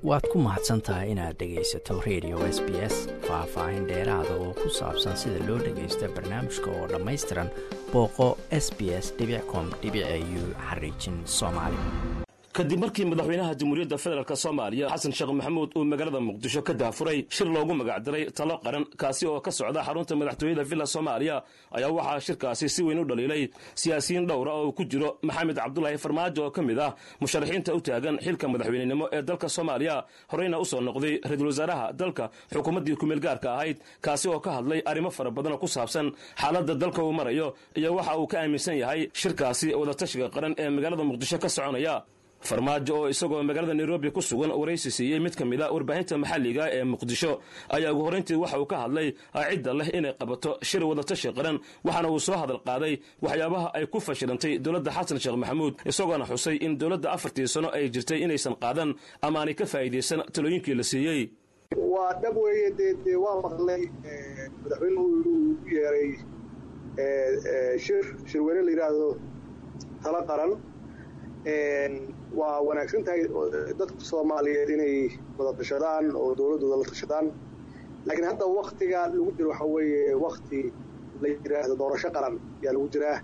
waad ku mahadsan tahay inaad dhegaysato radio s b s faah-faahin dheeraada oo ku saabsan sida loo dhagaysto barnaamijka oo dhammaystiran booqo s b s com u xariijin soomaali kadib markii madaxweynaha jamhuuriyadda federaalk soomaaliya xasan sheekh maxamuud uu magaalada muqdisho ka daafuray shir loogu magacdaray talo qaran kaasi oo ka socda xarunta madaxtooyada villa soomaaliya ayaa waxaa shirkaasi si weyn u dhaliilay siyaasiyiin dhowra oo ku jiro maxamed cabdulaahi farmaajo oo ka mid ah musharaxiinta u taagan xilka madaxweynenimo ee dalka soomaaliya horeyna u soo noqday ra-iisul wasaaraha dalka xukuumaddii kumeel gaarka ahayd kaasi oo ka hadlay arrimo fara badanoo ku saabsan xaaladda dalka uu marayo iyo waxa uu ka aaminsan yahay shirkaasi wadatashiga qaran ee magaalada muqdisho ka soconaya farmaajo oo isagoo magaalada nairobi ku sugan waraysi siiyey mid ka mid a warbaahinta maxalliga ee muqdisho ayaa ugu horrayntii waxa uu ka hadlay cidda leh inay qabato shir wadatashi qaran waxaana uu soo hadal qaaday waxyaabaha ay ku fashilantay dowladda xasan sheekh maxamuud isagoona xusay in dowladda afartii sano ay jirtay inaysan qaadan ama aanay ka faa'iidaysan talooyinkii la siiyey waa dhab weeye dee dee waa maqlay madaxweynuhu uu yeeray shir shirweyne la yidhaahdo talo qaran waa wanaagsan tahay dadka soomaaliyeed inay wada tashadaan oo dowladdooda la tashadaan laakiin hadda waktiga lagu jiro waxaa weeye wakti la yidhaahdo doorasho qaran ayaa lagu jiraa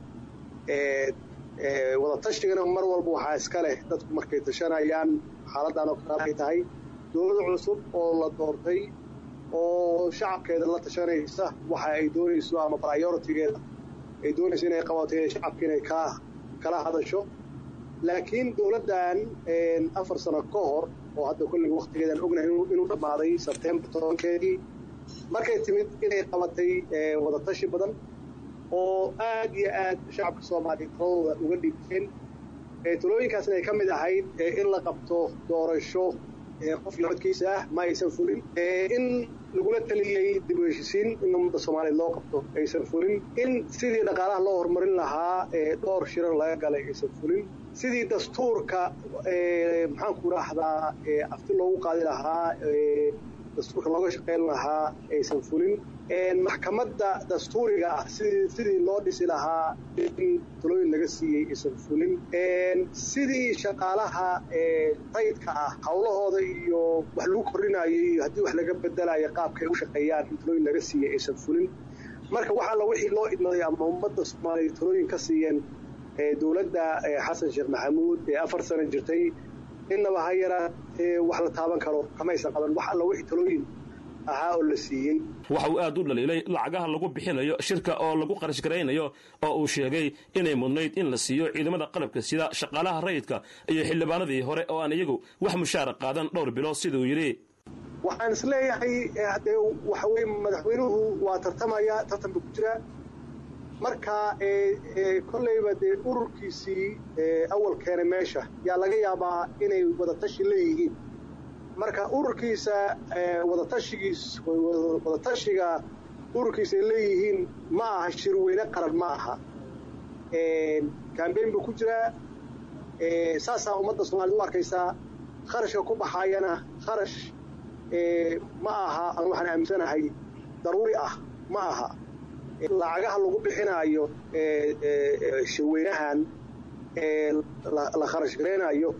wada tashigana mar walba waxaa iska leh dadku markay tashanayaan xaaladdan oo kale ay tahay dowlad cusub oo la doortay oo shacabkeeda la tashanaysa waxa ay doonayso ama prioritigeeda ay doonayso inay qabato shacabka inay ka kala hadasho laakiin dowladdan afar sano ka hor oo hadda kolliga waktigeedaan ognahay inuu dhammaaday sebtembar tobankeedii markay timid inay qabatay wadatashi badan oo aad iyo aad shacabka soomaaliyeed taladooda uga dhigteen talooyinkaasna ay ka mid ahayd in la qabto doorasho qof nabadkiisa ah ma aysan fulin in lagula taliyey dib u heshisiin in ummadda soomaaliyeed loo qabto aysan fulin in sidii dhaqaalaha loo horumarin lahaa dhowr shirar laga galay aysan fulin sidii dastuurka maxaanku idhaahdaa afti loogu qaadi lahaa dastuurka looga shaqayn lahaa aysan fulin maxkamadda dastuuriga ah sidii loo dhisi lahaa in talooyin laga siiyey aysan fulin sidii shaqaalaha rayidka ah hawlahooda iyo wax lagu kordhinayo iyo haddii wax laga bedelayo qaabka ay u shaqeeyaan in talooyin laga siiyey aysan fulin marka wax alla wixii loo idmaday ama ummadda soomaaliya talooyin ka siiyeen dowladda xasan sheekh maxamuud ee afar sano jirtay innaba ha yaraatee wax la taaban karo kamaysan qaban wax alla wixii talooyin ahaa oo la siiyey waxa uu aad u dhaliilay lacagaha lagu bixinayo shirka oo lagu qarash garaynayo oo uu sheegay inay mudnayd in la siiyo ciidamada qalabka sida shaqaalaha rayidka iyo xildhibaanadii hore oo aan iyagu wax mushaara qaadan dhowr bilood siduu yidhi waxaan is leeyahay haddee waxa weye madaxweynuhu waa tartamaya tartan buu ku jiraa marka kolleyba dee ururkiisii awal keenay meesha yaa laga yaabaa inay wadatashi leeyihiin marka ururkiisa wadatashigiis wadatashiga ururkiisa ay leeyihiin ma aha shirweyne qaran ma aha cambayn buu ku jiraa saasaa ummadda soomaaliyed u arkaysaa kharashka ku baxaayana kharash ma aha an waxaan aaminsanahay daruuri ah ma aha lacagaha lagu bixinaayo shirweynahan la kharash garaynayo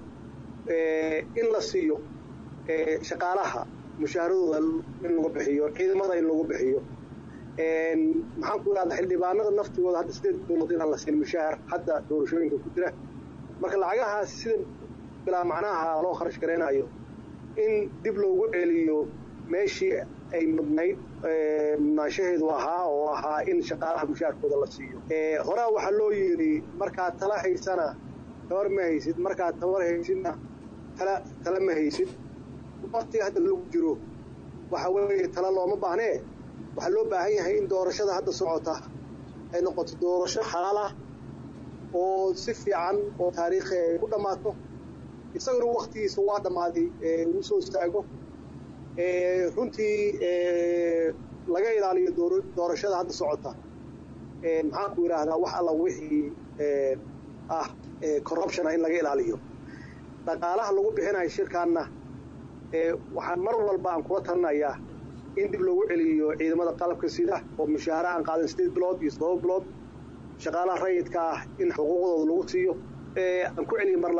in la siiyo shaqaalaha mushaaradooda in lagu bixiyo ciidamada in lagu bixiyo maxaan ku idhahda xildhibaanada naftigooda hadda sideed bilood inaan la siin mushaahar hadda doorashooyinka ku jira marka lacagahaas sida bilaa macnaha loo kharash garaynayo in dib loogu celiyo meeshii ay mudnayd mudnaanshaheedu ahaa oo ahaa in shaqaalaha mushaarkooda la siiyo horaa waxaa loo yidhi markaad tala haysana tabar ma haysid markaad tabar haysidna tala tala ma haysid waktiga hadda lagu jiro waxa weeye tala looma baahnee waxaa loo baahan yahay in doorashada hadda socota ay noqoto doorasho xalaal ah oo si fiican oo taariikhi ay ku dhammaato isaguna waktigiisa waa dhammaaday uu soo istaago runtii laga ilaaliyo doorashada hadda socota maxaan ku idhaahdaa wax alla wixii ah corruptiona in laga ilaaliyo dhaqaalaha lagu bixinayo shirkaanna waxaan mar walba aan kula talinayaa in dib loogu celiyo ciidamada qalabka sida oo mushaahara aan qaadan sideed bilood iyo toddoba bilood shaqaalaha rayidka ah in xuquuqdooda lagu siiyo aan ku celiyo mar labaad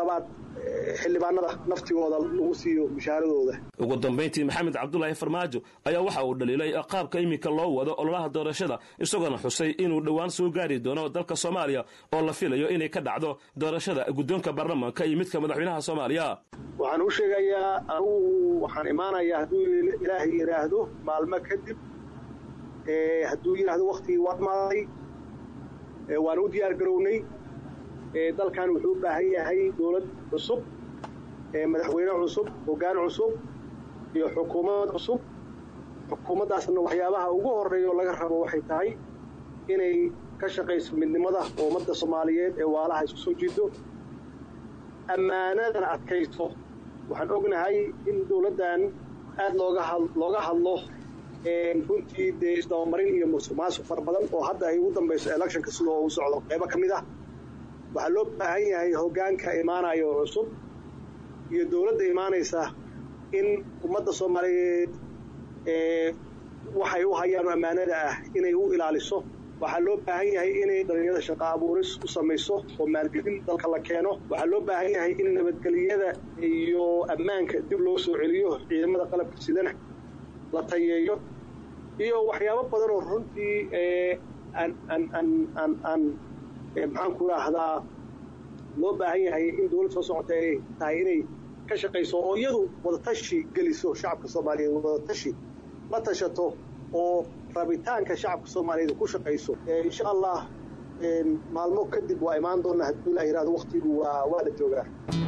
xildhibaanada naftigooda lagu siiyo mushaaradooda ugu dambayntii maxamed cabdulaahi farmaajo ayaa waxa uu dhaliilay qaabka iminka loo wado ololaha doorashada isagoona xusay inuu dhowaan soo gaari doono dalka soomaaliya oo la filayo inay ka dhacdo doorashada guddoonka baarlamaanka iyo midka madaxweynaha soomaaliya waxaan u sheegayaa anugu waxaan imaanayaa hadduu ilaahay yidhaahdo maalmo kadib hadduu yidhaahdo waktigii waa dhamaaday waan u diyaar garownay dalkan wuxuu u baahan yahay dowlad cusub madaxweyne cusub hoggaan cusub iyo xukuumad cusub xukuumaddaasna waxyaabaha ugu horreeya oo laga rabo waxay tahay inay ka shaqayso midnimada ummadda soomaaliyeed ee waalaha isku soo jiido ammaanadana adkayso waxaan ognahay in dowladdan aad looga looga hadlo runtii dee isdabamarin iyo musuq maasuq fara badan oo hadda ay ugu dambayso electionka sidoo u socdo qaybo ka mid ah waxaa loo baahan yahay hoggaanka imaanayo cusub iyo dowladda imaanaysa in ummadda soomaaliyeed waxay u hayaan ammaanada ah inay u ilaaliso waxaa loo baahan yahay inay dhalinyarada shaqo abuuris u samayso oo maalgelin dalka la keeno waxaa loo baahan yahay in nabadgelyada iyo ammaanka dib loo soo celiyo ciidamada qalabka sidana la tayeeyo iyo waxyaabo badan oo runtii aan aan aan aan aan maxaan ku idhaahdaa loo baahan yahay in dowlad soo socota ay tahay inay ka shaqayso oo iyadu wadatashi geliso shacabka soomaaliyeed wadatashi la tashato oo rabitaanka shacabka soomaaliyeed ku shaqayso insha allah maalmo kadib waa imaan doonaa hadduu ilah yihahdo waktigu waa waa la joogaa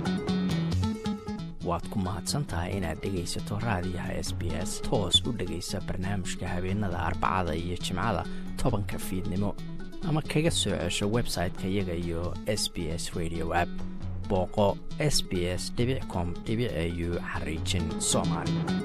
waad ku mahadsan tahay inaad dhegaysato raadiyaha s b s toos u dhegaysa barnaamijka habeenada arbacada iyo jimcada tobanka fiidnimo ama kaga soo cesho website-ka iyaga iyo s b s radio app booqo s b s com au xariijin soomaali